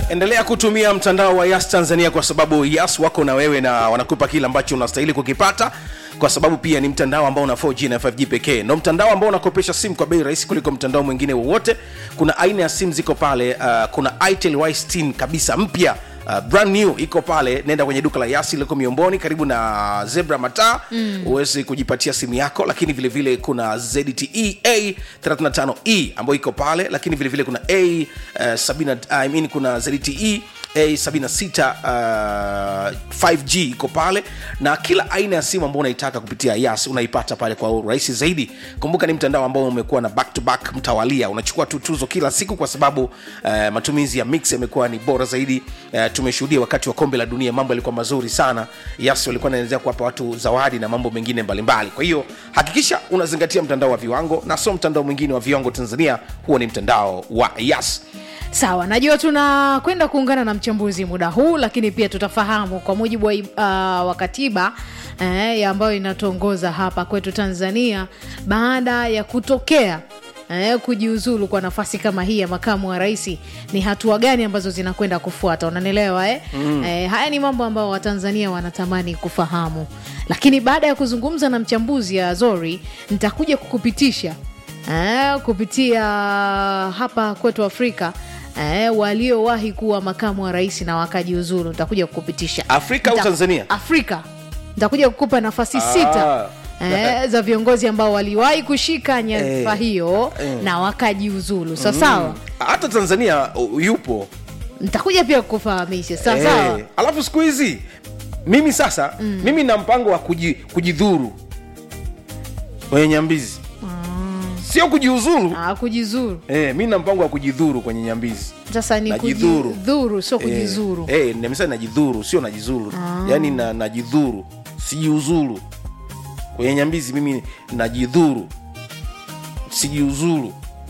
endelea kutumia mtandao wa yas tanzania kwa sababu yas wako na wewe na wanakupa kile ambacho unastahili kukipata kwa sababu pia ni mtandao ambao una 4G na 5G pekee ndo mtandao ambao unakopesha simu kwa bei rahisi kuliko mtandao mwingine wowote kuna aina ya simu ziko pale uh, kuna itel y16 kabisa mpya Uh, brand new iko pale nenda kwenye duka la yasi liko miomboni karibu na zebra mataa mm. uweze kujipatia simu yako lakini vile vile kuna zte a 35e ambayo iko pale lakini vile vile kuna a uh, 70, I mean, kuna zte a76 uh, 5g iko pale na kila aina ya simu ambao unaitaka kupitia yas unaipata pale kwa urahisi zaidi kumbuka ni mtandao ambao umekuwa na back to back mtawalia unachukua tu tuzo kila siku kwa sababu uh, matumizi ya mix yamekuwa ni bora zaidi uh, tumeshuhudia wakati wa kombe la dunia mambo yalikuwa mazuri sana yas walikuwa naendelea kuwapa watu zawadi na mambo mengine mbalimbali kwa hiyo hakikisha unazingatia mtandao wa viwango na sio mtandao mwingine wa viwango tanzania huo ni mtandao wa yas sawa najua tunakwenda kuungana na mchambuzi muda huu lakini pia tutafahamu kwa mujibu wa, uh, wa katiba eh, ya ambayo inatuongoza hapa kwetu tanzania baada ya kutokea eh, kujiuzulu kwa nafasi kama hii ya makamu wa rais ni hatua gani ambazo zinakwenda kufuata unanielewa eh? Mm. Eh, haya ni mambo ambayo watanzania wanatamani kufahamu lakini baada ya kuzungumza na mchambuzi ya zori nitakuja kukupitisha eh, kupitia hapa kwetu afrika eh, waliowahi kuwa makamu wa rais na wakajiuzulu nitakuja kukupitisha Afrika au Nita- Tanzania? afrika nitakuja kukupa nafasi sita eh, za viongozi ambao waliwahi kushika nyadhifa Eh, hiyo eh. na wakajiuzulu sawasawa hata tanzania uh, yupo nitakuja pia kukufahamisha sawasawa Eh, alafu siku hizi mimi sasa mm. mimi na mpango wa kuji, kujidhuru kwenye nyambizi mm. sio kujiuzuru Ah, kujizuru eh, mi na mpango wa kujidhuru kwenye nyambizi sasa ni Najidhuru. kujidhuru sio kujizuru eh, eh, nimesema najidhuru sio najizuru ah. yaani na, najidhuru sijiuzuru kwenye nyambizi mimi najidhuru sijiuzuru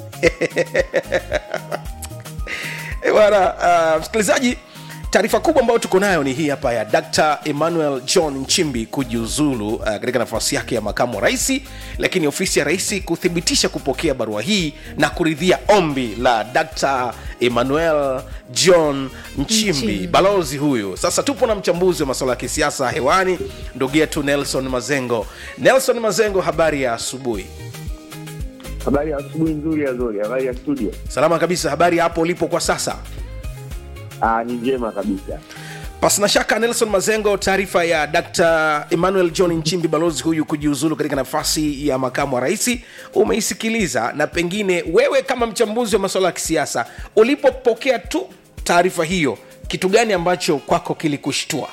Eh, bwana uh, msikilizaji taarifa kubwa ambayo tuko nayo ni hii hapa ya dr emmanuel john nchimbi kujiuzulu uh, katika nafasi yake ya makamu wa raisi lakini ofisi ya raisi kuthibitisha kupokea barua hii na kuridhia ombi la dr emmanuel john nchimbi, Nchimbi. balozi huyu sasa tupo na mchambuzi wa masuala ya kisiasa hewani ndugu yetu nelson mazengo nelson mazengo habari ya asubuhi Habari ya asubuhi nzuri ya Zori, habari ya studio. salama kabisa habari hapo ulipo kwa sasa Ah, ni njema kabisa. pasina shaka nelson mazengo taarifa ya dr emmanuel john nchimbi balozi huyu kujiuzulu katika nafasi ya makamu wa raisi umeisikiliza na pengine wewe kama mchambuzi wa masuala ya kisiasa ulipopokea tu taarifa hiyo kitu gani ambacho kwako kilikushtua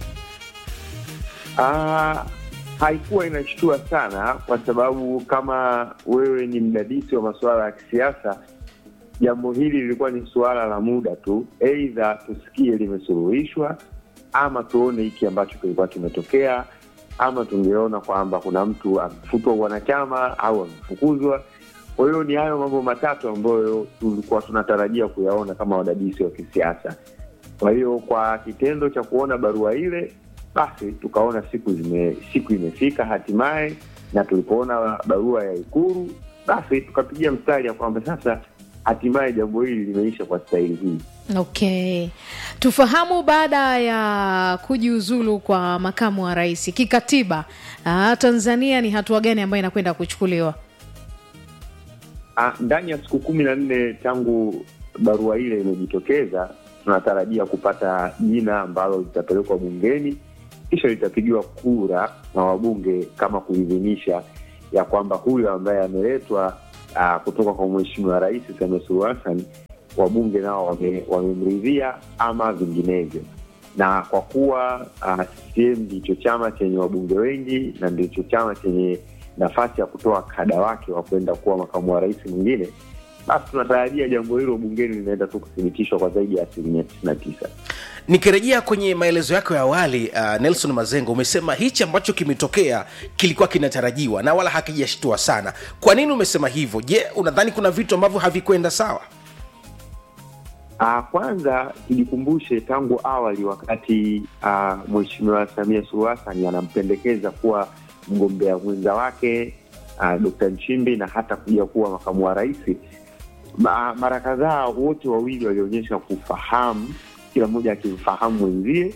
Ah, haikuwa inashtua sana kwa sababu kama wewe ni mdadisi wa masuala ya kisiasa, jambo hili lilikuwa ni suala la muda tu, eidha tusikie limesuluhishwa ama tuone hiki ambacho kilikuwa kimetokea, ama tungeona kwamba kuna mtu amefutwa wanachama au amefukuzwa. Kwa hiyo ni hayo mambo matatu ambayo tulikuwa tunatarajia kuyaona kama wadadisi wa kisiasa. Kwa hiyo kwa kitendo cha kuona barua ile, basi tukaona siku zime, siku imefika hatimaye, na tulipoona barua ya Ikulu, basi tukapigia mstari ya kwamba sasa hatimaye jambo hili limeisha kwa staili hii. okay tufahamu baada ya kujiuzulu kwa makamu wa rais kikatiba ah, tanzania ni hatua gani ambayo inakwenda kuchukuliwa Ah, ndani ya siku kumi na nne tangu barua ile imejitokeza, tunatarajia kupata jina ambalo litapelekwa bungeni, kisha litapigiwa kura na wabunge kama kuidhinisha ya kwamba huyo ambaye ameletwa ah, kutoka kwa Mheshimiwa Rais Samia Suluhu Hassan, wabunge nao wame- wamemridhia ama vinginevyo. Na kwa kuwa ah, CCM ndicho chama chenye wabunge wengi na ndicho chama chenye nafasi ya kutoa kada wake wa kwenda kuwa makamu wa rais mwingine, basi tunatarajia jambo hilo bungeni linaenda tu kuthibitishwa kwa zaidi ya asilimia tisini na tisa. nikirejea kwenye maelezo yako ya awali uh, nelson mazengo umesema hichi ambacho kimetokea kilikuwa kinatarajiwa na wala hakijashtua sana kwa nini umesema hivyo je unadhani kuna vitu ambavyo havikwenda sawa Uh, kwanza tujikumbushe tangu awali wakati uh, Mheshimiwa Samia Suluhu Hassan anampendekeza kuwa mgombea mwenza wake uh, Dkt. Nchimbi na hata kuja kuwa makamu wa rais, ma, mara kadhaa wote wawili walionyesha kufahamu, kila mmoja akimfahamu mwenzie,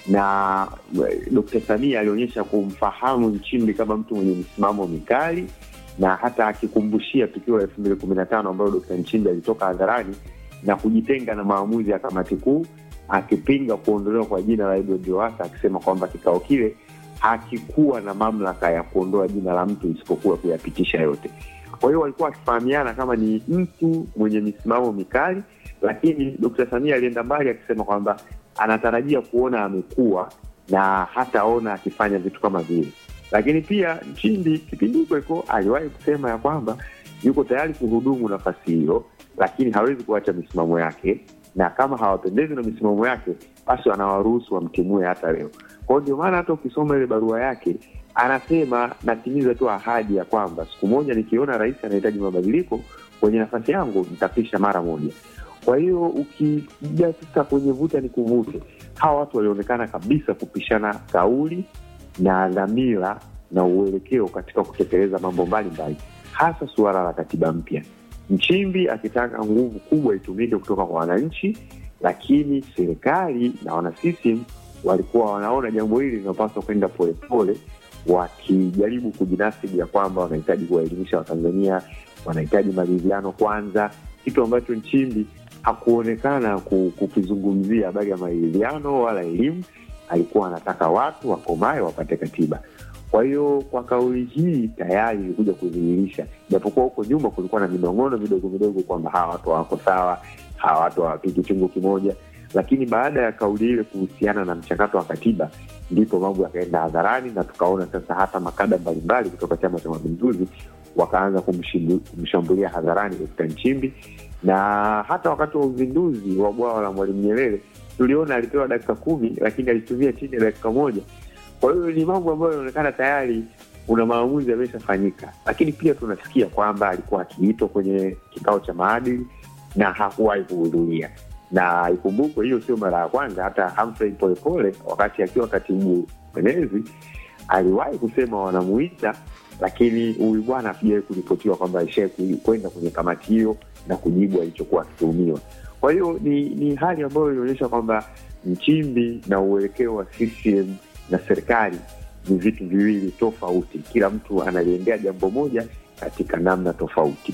na eh, Dkt. Samia alionyesha kumfahamu Nchimbi kama mtu mwenye msimamo mikali, na hata akikumbushia tukio la elfu mbili kumi na tano ambayo Dkt. Nchimbi alitoka hadharani na kujitenga na maamuzi ya kamati kuu akipinga kuondolewa kwa jina la Edward Lowassa akisema kwamba kikao kile hakikuwa na mamlaka ya kuondoa jina la mtu isipokuwa kuyapitisha yote. Kwa hiyo walikuwa wakifahamiana kama ni mtu mwenye misimamo mikali, lakini Dkt. Samia alienda mbali akisema kwamba anatarajia kuona amekuwa na hataona akifanya vitu kama vile. Lakini pia Nchimbi kipindi hiko hiko aliwahi kusema ya kwamba yuko tayari kuhudumu nafasi hiyo, lakini hawezi kuacha misimamo yake, na kama hawapendezi na misimamo yake, basi wanawaruhusu wamtimue hata leo. Kwa hiyo ndio maana hata ukisoma ile barua yake anasema natimiza tu ahadi ya kwamba siku moja nikiona rais anahitaji mabadiliko kwenye nafasi yangu nitapisha mara moja. Kwa hiyo ukija sasa kwenye vuta ni kuvute, hawa watu walionekana kabisa kupishana kauli na dhamira na uelekeo katika kutekeleza mambo mbalimbali, hasa suala la katiba mpya. Nchimbi akitaka nguvu kubwa itumike kutoka kwa wananchi, lakini serikali na wana CCM walikuwa wanaona jambo hili linapaswa kwenda polepole, wakijaribu kujinasibu ya kwamba wanahitaji kuwaelimisha Watanzania, wanahitaji maridhiano kwanza, kitu ambacho Nchimbi hakuonekana ku- kukizungumzia habari ya maridhiano wala elimu. Alikuwa anataka watu wakomae wapate katiba. Kwa hiyo kwa kauli hii tayari ilikuja kudhihirisha, japokuwa huko nyuma kulikuwa na minong'ono midogo midogo kwamba hawa watu hawako sawa, hawa watu hawapiki chungu kimoja, lakini baada ya kauli ile kuhusiana na mchakato wa katiba ndipo mambo yakaenda hadharani na tukaona sasa hata makada mbalimbali kutoka Chama cha Mapinduzi wakaanza kumshindu- kumshambulia hadharani Dkt. Nchimbi, na hata wakati wa uzinduzi wa bwawa la Mwalimu Nyerere tuliona alipewa dakika kumi lakini alitumia chini ya dakika moja. Kwa hiyo ni mambo ambayo yanaonekana tayari kuna maamuzi yameshafanyika, lakini pia tunasikia kwamba alikuwa akiitwa kwenye kikao cha maadili na hakuwahi kuhudhuria na ikumbukwe hiyo sio mara ya kwanza. Hata Humphrey Polepole wakati akiwa katibu mwenezi aliwahi kusema wanamuita, lakini huyu bwana hakujawahi kuripotiwa kwamba alishai kwenda kwenye kamati hiyo na kujibu alichokuwa akituhumiwa. Kwa hiyo ni, ni hali ambayo inaonyesha kwamba Nchimbi na uelekeo wa CCM na serikali ni vitu viwili tofauti, kila mtu analiendea jambo moja katika namna tofauti.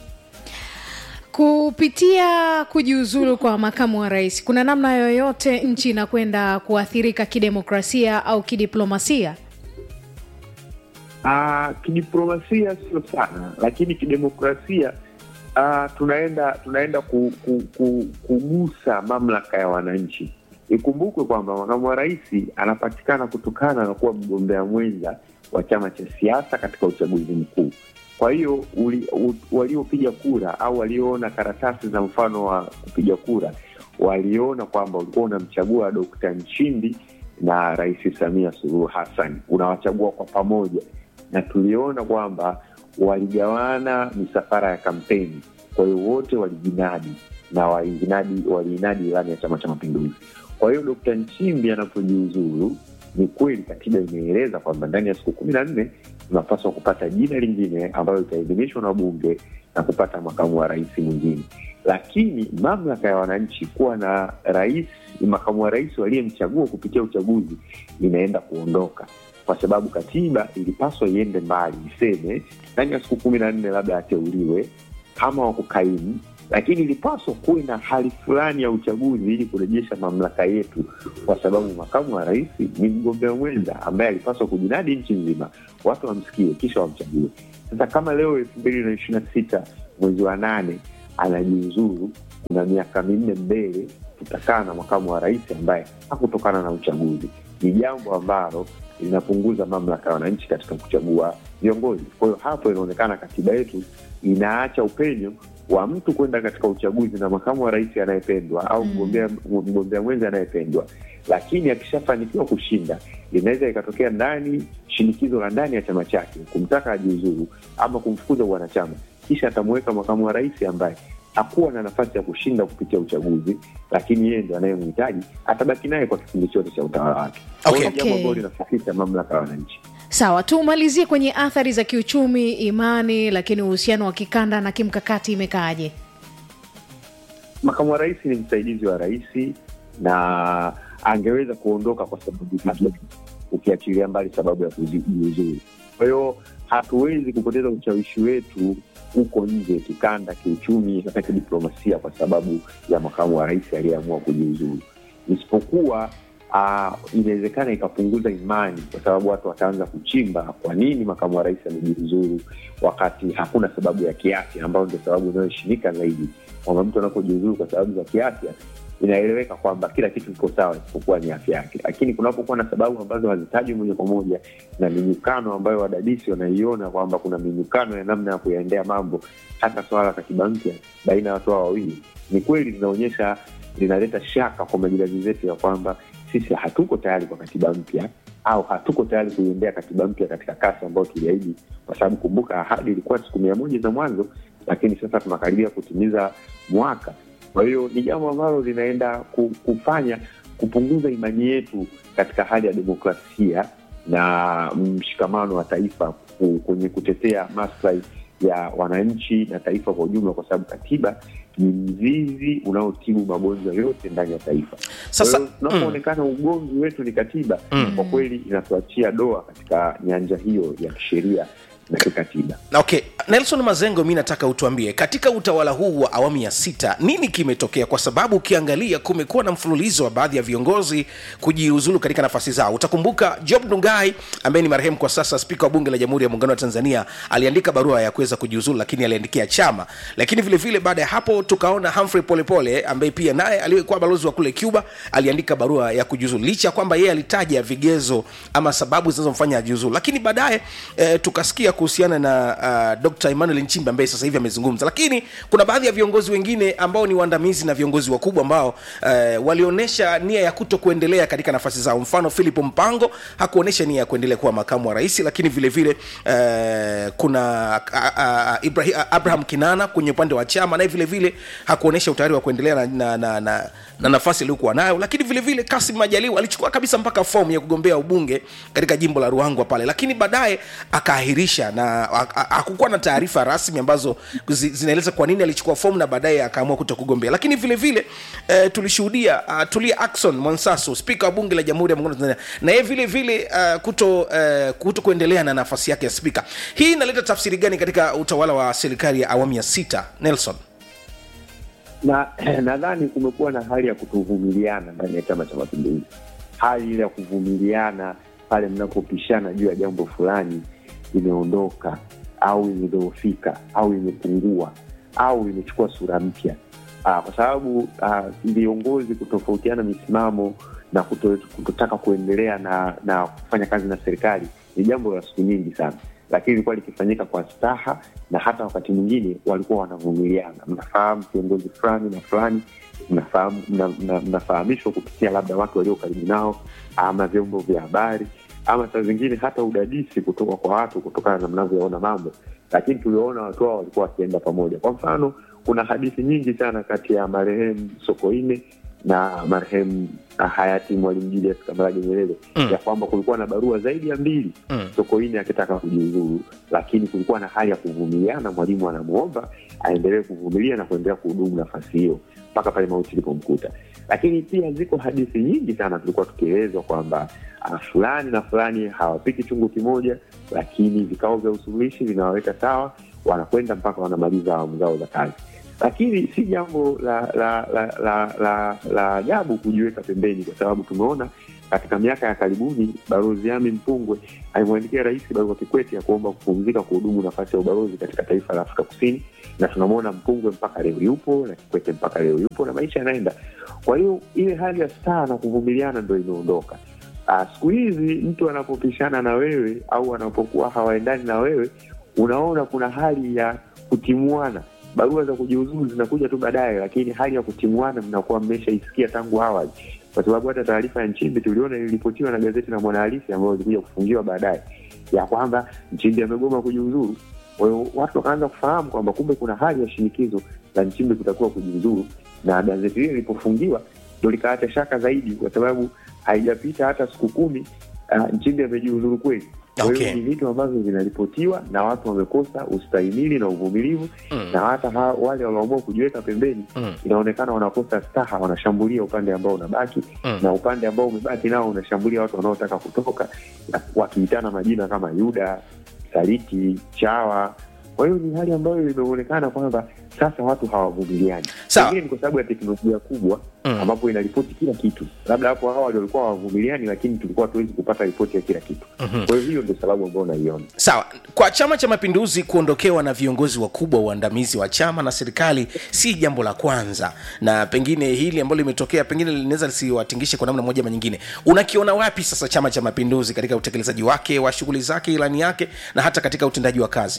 Kupitia kujiuzulu kwa makamu wa rais, kuna namna yoyote nchi inakwenda kuathirika kidemokrasia au kidiplomasia? Ah, kidiplomasia sio sana, lakini kidemokrasia ah, tunaenda tunaenda ku, ku, ku, kugusa mamlaka ya wananchi. Ikumbukwe kwamba makamu wa rais anapatikana kutokana na kuwa mgombea mwenza wa chama cha siasa katika uchaguzi mkuu. Kwa hiyo uli- u- waliopiga kura au walioona karatasi za mfano wa kupiga kura waliona kwamba ulikuwa unamchagua Dokta Nchimbi na Rais Samia Suluhu Hassan, unawachagua kwa pamoja, na tuliona kwamba waligawana misafara ya kampeni. Kwa hiyo wote walijinadi na walijinadi waliinadi ilani ya Chama cha Mapinduzi. Kwa hiyo Dokta Nchimbi anapojiuzuru, ni kweli katiba imeeleza kwamba ndani ya siku kumi na nne tunapaswa kupata jina lingine ambayo itaidhinishwa na bunge na kupata makamu wa rais mwingine, lakini mamlaka ya wananchi kuwa na rais, makamu wa rais waliyemchagua kupitia uchaguzi inaenda kuondoka, kwa sababu katiba ilipaswa iende mbali, iseme ndani ya siku kumi na nne labda ateuliwe kama wa kukaimu lakini ilipaswa kuwe na hali fulani ya uchaguzi ili kurejesha mamlaka yetu, kwa sababu makamu wa rais ni mgombea mwenza ambaye alipaswa kujinadi nchi nzima, watu wamsikie kisha wamchague. Sasa kama leo elfu mbili na ishirini na sita mwezi wa nane anajiuzuru, kuna miaka minne mbele tutakaa na makamu wa rais ambaye hakutokana na uchaguzi. Ni jambo ambalo linapunguza mamlaka ya wananchi katika kuchagua viongozi. Kwa hiyo hapo inaonekana katiba yetu inaacha upenyo wa mtu kwenda katika uchaguzi na makamu wa rais anayependwa au mgombea mgombea mwenza anayependwa, lakini akishafanikiwa kushinda, inaweza ikatokea ndani shinikizo la ndani ya chama chake kumtaka ajiuzuru ama kumfukuza wanachama, kisha atamuweka makamu wa rais ambaye hakuwa na nafasi ya kushinda kupitia uchaguzi, lakini yeye ndo anayemhitaji, atabaki naye kwa kipindi chote cha utawala wake. Kwa hiyo Okay. ni jambo Okay. ambalo linafifisha mamlaka ya wananchi. Sawa, tumalizie kwenye athari za kiuchumi, imani, lakini uhusiano wa kikanda na kimkakati imekaaje? makamu wa rais ni msaidizi wa rais na angeweza kuondoka kwa sababu nyingine, ukiachilia mbali sababu ya kujiuzuru. Kwa hiyo hatuwezi kupoteza ushawishi wetu huko nje, kikanda, kiuchumi, hata kidiplomasia, kwa sababu ya makamu wa rais aliyeamua kujiuzuru, isipokuwa uh, inawezekana ikapunguza imani, kwa sababu watu wataanza kuchimba kwa nini makamu wa rais amejiuzuru wakati hakuna sababu ya kiafya, ambayo ndio sababu inayoheshimika zaidi, kwamba mtu anapojiuzuru kwa sababu za kiafya inaeleweka kwamba kila kitu kiko sawa isipokuwa ni afya yake, lakini kunapokuwa na sababu ambazo hazitajwi moja kwa moja na minyukano ambayo wadadisi wanaiona kwamba kuna minyukano ya namna ya kuyaendea mambo, hata swala la katiba mpya baina ya watu hao wawili, ni kweli linaonyesha, linaleta shaka kwa majirani zetu ya kwamba sisi hatuko tayari kwa katiba mpya au hatuko tayari kuiendea katiba mpya katika kasi ambayo tuliahidi, kwa sababu kumbuka, ahadi ilikuwa siku mia moja za mwanzo, lakini sasa tunakaribia kutimiza mwaka. Kwa hiyo ni jambo ambalo linaenda kufanya kupunguza imani yetu katika hali ya demokrasia na mshikamano wa taifa kwenye kutetea maslahi ya wananchi na taifa kwa ujumla, kwa sababu katiba ni mzizi unaotibu magonjwa yote ndani ya taifa. Sasa tunapoonekana mm, ugomvi wetu ni katiba mm, kwa kweli inatuachia doa katika nyanja hiyo ya kisheria na kikatiba. Okay, Nelson Mazengo, mi nataka utuambie katika utawala huu wa awamu ya sita nini kimetokea? Kwa sababu ukiangalia kumekuwa na mfululizo wa baadhi ya viongozi kujiuzulu katika nafasi zao. Utakumbuka Job Ndugai ambaye ni marehemu kwa sasa, spika wa bunge la Jamhuri ya Muungano wa Tanzania, aliandika barua ya kuweza kujiuzulu, lakini aliandikia chama. Lakini vile vile baada ya hapo tukaona Humphrey Polepole ambaye pia naye aliyekuwa balozi wa kule Cuba aliandika barua ya kujiuzulu, licha ya kwamba yeye alitaja vigezo ama sababu zinazomfanya ajiuzulu, lakini baadaye eh, tukasikia kuhusiana na uh, Dr. Emmanuel Nchimbi ambaye sasa hivi amezungumza, lakini kuna baadhi ya viongozi wengine ambao ni waandamizi na viongozi wakubwa ambao uh, walionyesha nia ya kuto kuendelea katika nafasi zao. Mfano, Philip Mpango hakuonyesha nia ya kuendelea kuwa makamu wa rais, lakini vile vile uh, kuna uh, uh, Ibrahim, uh, Abraham Kinana kwenye upande wa chama naye vile vile hakuonyesha utayari wa kuendelea na, na, na, na, na nafasi aliyokuwa nayo, lakini vile vile Kasim Majaliwa alichukua kabisa mpaka fomu ya kugombea ubunge katika jimbo la Ruangwa pale, lakini baadaye akaahirisha na hakukuwa na taarifa rasmi ambazo zinaeleza kwa nini alichukua fomu na baadaye akaamua kuto kugombea. Lakini vile vile eh, tulishuhudia uh, Tulia Ackson Mwansasu, spika wa bunge la Jamhuri ya Muungano wa Tanzania, na yeye vile vile uh, kuto, uh, kuto kuendelea na nafasi yake ya spika. Hii inaleta tafsiri gani katika utawala wa serikali ya awamu ya sita, Nelson? na nadhani kumekuwa na hali ya kutovumiliana ndani ya Chama cha Mapinduzi, hali ile ya kuvumiliana pale mnapopishana juu ya jambo fulani imeondoka au imedhoofika au imepungua au imechukua sura mpya, kwa sababu viongozi kutofautiana misimamo na kuto, kutotaka kuendelea na na kufanya kazi na serikali ni jambo la siku nyingi sana, lakini ilikuwa likifanyika kwa staha na hata wakati mwingine walikuwa wanavumiliana. Mnafahamu kiongozi fulani na fulani, mnafahamu mnafahamishwa kupitia labda watu walio karibu nao ama vyombo vya habari ama saa zingine hata udadisi kutoka kwa watu kutokana na mnavyoona mambo, lakini tuliona watu hao walikuwa wakienda pamoja. Kwa mfano, kuna hadithi nyingi sana kati ya marehemu Sokoine na marehemu hayati Mwalimu Julius Kambarage Nyerere mm. ya kwamba kulikuwa na barua zaidi ya mbili mm. Sokoine akitaka kujiuzuru, lakini kulikuwa na hali ya kuvumiliana. Mwalimu anamwomba aendelee kuvumilia na kuendelea kuhudumu nafasi hiyo mpaka pale mauti ilipomkuta. Lakini pia ziko hadithi nyingi sana tulikuwa tukielezwa kwamba uh, fulani na fulani hawapiki chungu kimoja, lakini vikao vya usuluhishi vinawaweka sawa, wanakwenda mpaka wanamaliza awamu zao za kazi lakini si jambo la la la la la la ajabu kujiweka pembeni, kwa sababu tumeona katika miaka ya karibuni Balozi Ami Mpungwe alimwandikia Rais barua Kikwete ya kuomba kupumzika kuhudumu nafasi ya ubalozi katika taifa la Afrika Kusini, na tunamwona Mpungwe mpaka leo yupo na Kikwete mpaka leo yupo na maisha yanaenda. Kwa hiyo ile hali ya staa na kuvumiliana ndo imeondoka. Siku hizi mtu anapopishana na wewe au anapokuwa hawaendani na wewe, unaona kuna hali ya kutimuana barua za kujiuzuru zinakuja tu baadaye, lakini hali ya kutimuana mnakuwa mmeshaisikia tangu awali, kwa sababu hata taarifa ya Nchimbi tuliona iliripotiwa na gazeti la Mwanahalisi ambayo ilikuja kufungiwa baadaye ya kwamba Nchimbi amegoma kujiuzuru. Kwa hiyo watu wakaanza kufahamu kwamba kumbe kuna hali ya shinikizo la Nchimbi kutakiwa kujiuzuru, na gazeti hili lilipofungiwa ndo likaacha shaka zaidi, kwa sababu haijapita hata siku kumi uh, Nchimbi amejiuzuru kweli Kwa hiyo Okay. ni vitu ambavyo vinaripotiwa na watu wamekosa ustahimili na uvumilivu na hata ha, wale walioamua kujiweka pembeni Mm. inaonekana wanakosa staha, wanashambulia upande ambao unabaki Mm. na upande ambao umebaki nao unashambulia watu wanaotaka kutoka, na wakiitana majina kama Yuda, Saliti, Chawa. Kwa hiyo ni hali ambayo imeonekana kwamba sasa watu hawavumiliani. Sawa. Pengine ni kwa sababu ya teknolojia kubwa Mm. ambapo inaripoti kila kitu. Labda hapo awali walikuwa hawavumiliani, lakini tulikuwa hatuwezi kupata ripoti ya kila kitu. Kwa hiyo hiyo ndio sababu ambayo naiona. sawa kwa chama cha mapinduzi kuondokewa na viongozi wakubwa waandamizi wa chama na serikali si jambo la kwanza na pengine hili ambalo limetokea pengine linaweza lisiwatingishe kwa namna moja ama nyingine unakiona wapi sasa chama cha mapinduzi katika utekelezaji wake wa shughuli zake ilani yake na hata katika utendaji wa kazi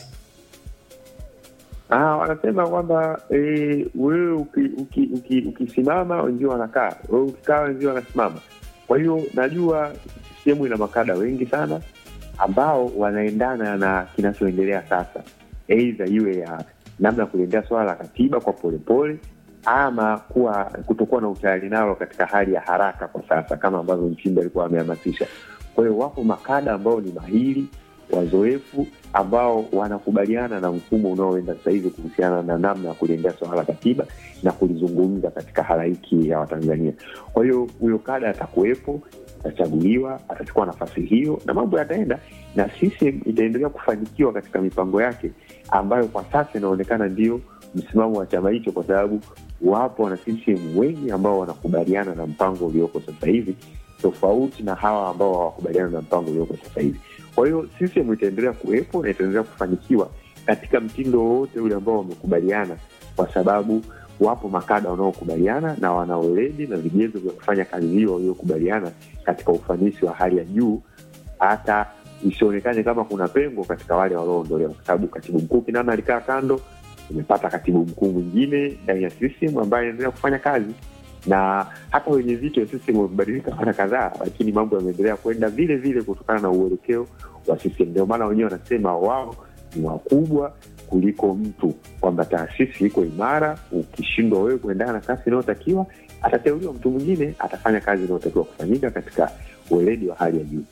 Ah, wanasema kwamba eh, wewe ukisimama uki, uki, ukisimama wenzio wanakaa, wewe ukikaa wenzio wanasimama. Kwa hiyo najua sehemu ina makada wengi sana ambao wanaendana na kinachoendelea sasa, aidha iwe ya namna ya kuliendea swala la katiba kwa polepole ama kuwa kutokuwa na utayari nalo katika hali ya haraka kwa sasa, kama ambavyo Nchimbi alikuwa amehamasisha. Kwa hiyo wapo makada ambao ni mahiri wazoefu ambao wanakubaliana na mfumo unaoenda sasa hivi kuhusiana na namna ya kuliendea swala la katiba na kulizungumza katika halaiki ya Watanzania. Kwa hiyo huyo kada atakuwepo, atachaguliwa, atachukua nafasi hiyo na mambo yataenda, na CCM itaendelea kufanikiwa katika mipango yake ambayo kwa sasa inaonekana ndio msimamo wa chama hicho, kwa sababu wapo wana CCM wengi ambao wanakubaliana na mpango ulioko sasa hivi, tofauti na hawa ambao hawakubaliana na mpango ulioko sasa hivi. Kwa hiyo CCM itaendelea kuwepo na itaendelea kufanikiwa katika mtindo wowote ule ambao wamekubaliana, kwa sababu wapo makada wanaokubaliana na wana weledi na vigezo vya kufanya kazi hiyo waliokubaliana katika ufanisi wa hali ya juu, hata isionekane kama kuna pengo katika wale walioondolewa, kwa sababu katibu mkuu Kinana alikaa kando, umepata katibu mkuu mwingine ndani ya CCM ambaye anaendelea kufanya kazi na hata wenye viti wa CCM wamebadilika mara kadhaa, lakini mambo yameendelea kwenda vile vile kutokana na uelekeo wa CCM. Ndio maana wenyewe wanasema wao ni wakubwa kuliko mtu, kwamba taasisi iko imara. Ukishindwa wewe kuendana na kasi inayotakiwa, atateuliwa mtu mwingine, atafanya kazi inayotakiwa kufanyika katika weledi wa hali ya juu.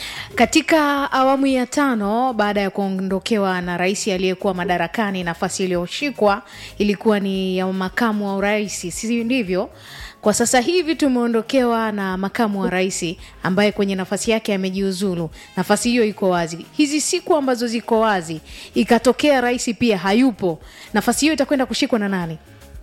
Katika awamu ya tano baada ya kuondokewa na rais aliyekuwa madarakani, nafasi iliyoshikwa ilikuwa ni ya makamu wa urais, si ndivyo? Kwa sasa hivi tumeondokewa na makamu wa rais ambaye kwenye nafasi yake amejiuzulu. Nafasi hiyo iko wazi. Hizi siku ambazo ziko wazi, ikatokea rais pia hayupo, nafasi hiyo itakwenda kushikwa na nani?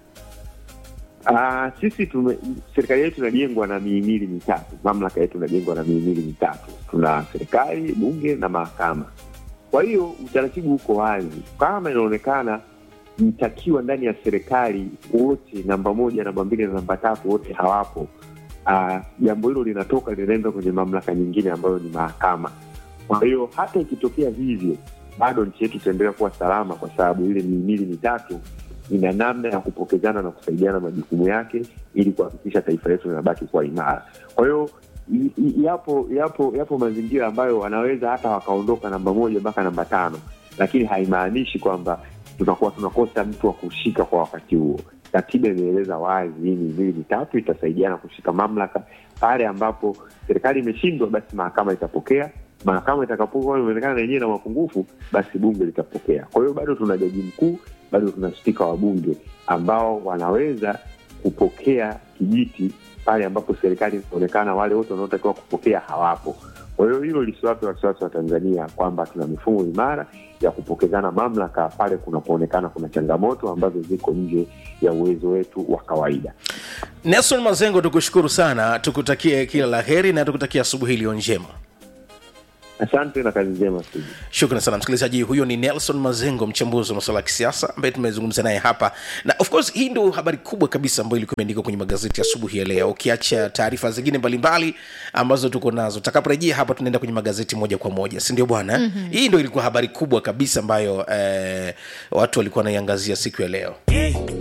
Ah, sisi tume, serikali yetu inajengwa na mihimili mitatu. Mamlaka yetu inajengwa na mihimili mitatu, tuna serikali, bunge na mahakama. Kwa hiyo utaratibu uko wazi. Kama inaonekana mtakiwa ndani ya serikali wote, namba moja, namba mbili na namba tatu, wote hawapo, ah, jambo hilo linatoka linaenda kwenye mamlaka nyingine ambayo ni mahakama. Kwa hiyo hata ikitokea hivyo, bado nchi yetu itaendelea kuwa salama, kwa sababu ile mihimili mitatu ina namna ya kupokezana na kusaidiana majukumu yake ili kuhakikisha taifa letu linabaki kuwa imara. Kwa hiyo i- i- yapo yapo yapo mazingira ambayo wanaweza hata wakaondoka namba moja mpaka namba tano, lakini haimaanishi kwamba tunakuwa tunakosa mtu wa kushika kwa wakati huo. Katiba imeeleza wazi hii mihimili mitatu itasaidiana kushika mamlaka. Pale ambapo serikali imeshindwa, basi mahakama itapokea mahakama itakapokuwa imeonekana na yenyewe na mapungufu, basi bunge litapokea. Kwa hiyo bado tuna jaji mkuu, bado tuna spika wa bunge ambao wanaweza kupokea kijiti pale ambapo serikali inaonekana wale wote wanaotakiwa kupokea hawapo. Kwa hiyo hilo lisiwape wasiwasi wa Tanzania kwamba tuna mifumo imara ya kupokezana mamlaka pale kunapoonekana kuna changamoto ambazo ziko nje ya uwezo wetu wa kawaida. nelson mazengo tukushukuru sana tukutakie kila la heri na tukutakia asubuhi iliyo njema Asante na kazi njema Steve. shukran sana msikilizaji huyo ni nelson mazengo mchambuzi wa masuala ya kisiasa ambaye tumezungumza naye hapa na of course hii ndio habari kubwa kabisa ambayo ilikuwa imeandikwa kwenye magazeti asubuhi ya leo ukiacha taarifa zingine mbalimbali ambazo tuko nazo takaporejea hapa tunaenda kwenye magazeti moja kwa moja si ndio bwana mm-hmm. hii ndio ilikuwa habari kubwa kabisa ambayo eh, watu walikuwa wanaiangazia siku ya leo